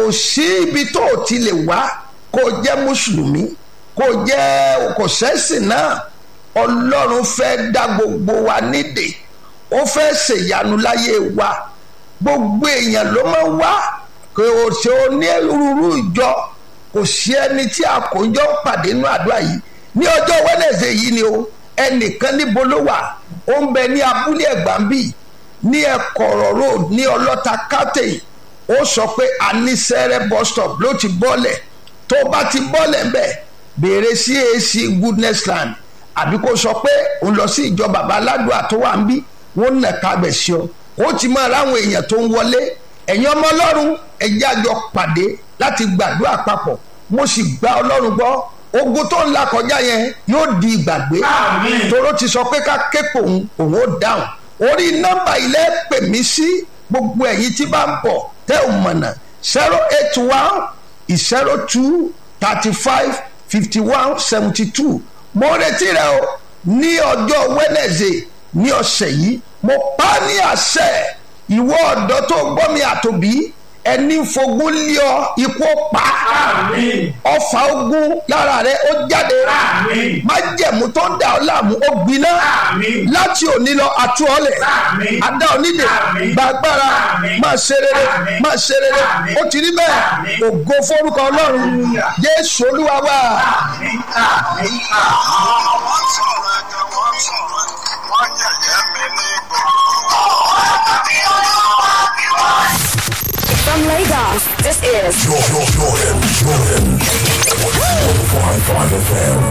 kò sí ibi tó o ti lè wá kó o jẹ́ mùsùlùmí kó o jẹ́ kò sẹ́sìn náà ọlọ́run fẹ́ dá gbogbo wa nídè ó fẹ́ ṣèyanu láyé wa gbogbo èèyàn ló máa ń wá kò ṣe onírúurú ìjọ kò sí ẹni tí àkójọ pàdé nínú àdúrà yìí ní ọjọ́ wẹ́nẹ̀sẹ̀ yìí ni o ẹnìkan níbo ló wà ó ń bẹ ní abúlé ẹ̀gbámbì ní ẹ̀kọ̀rọ̀ road ní ọlọ́ta kátẹ́yì ó sọ pé anísẹ́rẹ́ bus stop ló ti bọ́lẹ̀ tó bá ti bọ́lẹ̀ ń bẹ̀ béèrè CAC goodness land àbí kó sọ pé òun lọ sí ìjọ bàbá aládùúgbò tó wà ń bí wọ́n nà kábẹ̀ sí ọ ó ti máa ráwọn èèyàn tó ń wọlé ẹ̀yin ọmọ ọlọ́run ẹ̀jẹ̀ àjọ pàdé láti gbàdúrà papọ̀ mo sì gba ọlọ́run gbọ́ ogun tó ń la kọjá yẹn yóò di ìgbàgbé toró ti sọ pé ká képe òun òun ó dáhùn orí nọ́mbà ilé pè mí sí gbogbo ẹ̀yin tí bá ń bọ̀ tẹ́ ò mọ̀nà zero eight one zero two thirty five fifty one seventy two mo retí rẹ o ní ọjọ́ Wednesday ní ọ̀sẹ̀ yìí mo pa ní àṣẹ ìwọ ọ̀dọ́ tó gbọ́ mi àtòbí ẹni fogún lé ọ ikú pa ọfà ogun lára rẹ ó jáde májẹ̀mú tó ń dà ọ́ láàmú ó gbiná láti òní lọ àtú ọlẹ̀ adá onídè gbàgbára máa ṣe rere máa ṣe rere ó ti rí bẹ́ẹ̀ ògo forúkọ ọlọ́run Jésù Olúwa wa. wọ́n sọ̀rọ̀ ẹ̀jẹ̀ wọ́n sọ̀rọ̀ wọ́n yẹ̀yẹ́ mi ní From Lagos, this is Jordan, Jordan, Jordan. 105.5 FM.